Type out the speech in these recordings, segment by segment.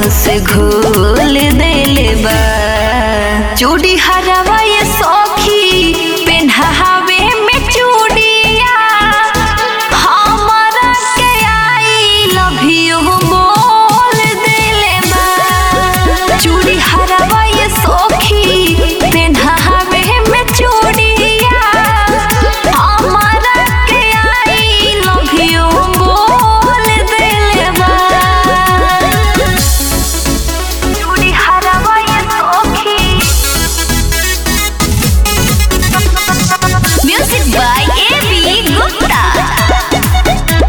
से घोल देले बा चूड़ी हरावा ये सौखी पेन्हावे में चूड़िया हमरा के आई लव यू बोल देले बा चूड़ी हरावा ये सौखी पेन्हावे में चूड़िया हमरा के आई लव यू बोल देले बा चूड़ी हरावा ये सौखी Music by A.B. Gupta.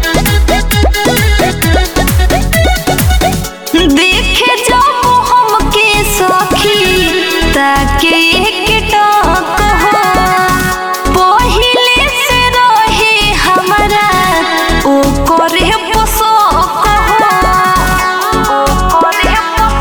देखे जब हमके सखी ताके एक टक हो पहिले से रहे हमरा ओ करे पसक हो ओ करे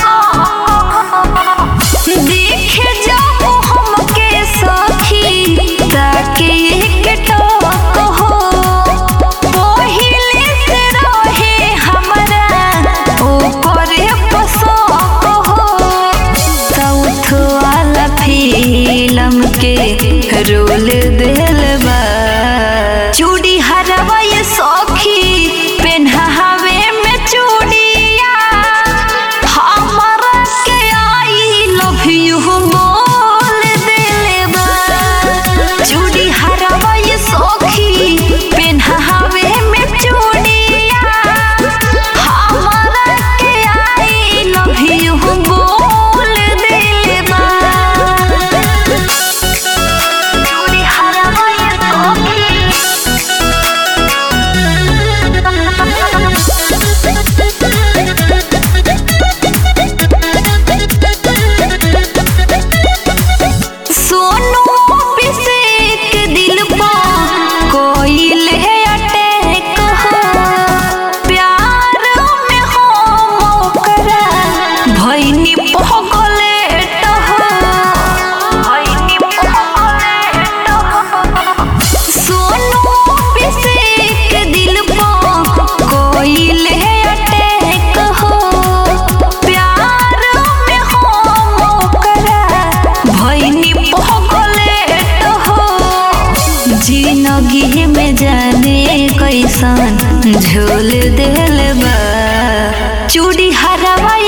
पसक देखे जब हमके सखी ताके एक टक हो पहिले से रहे हमरा ओ करे पसक हो साउथ वाला फिल्म के रोल दिल बा चूड़ी हरवा ये सौखी पेन्हावे में चूड़िया हमरा के आई लव यू बोल देले बा चूड़ी हरवा ये सौखी पेन्हावे में चूड़िया हमरा के आई लव यू बोल देले बा चूड़ी हरवा ये सोनू अभिषेक दिल पा कोई ले अटैक हो प्यार में हो मोकरा भैनी पगलेट हो भैनी पगलेट हो सोनू अभिषेक दिल पा कोई ले अटैक हो प्यार में हो मोकरा भैनी पगलेट हो जिंदगी में जाने कैसन झोल दिल बा चूड़ी हरावा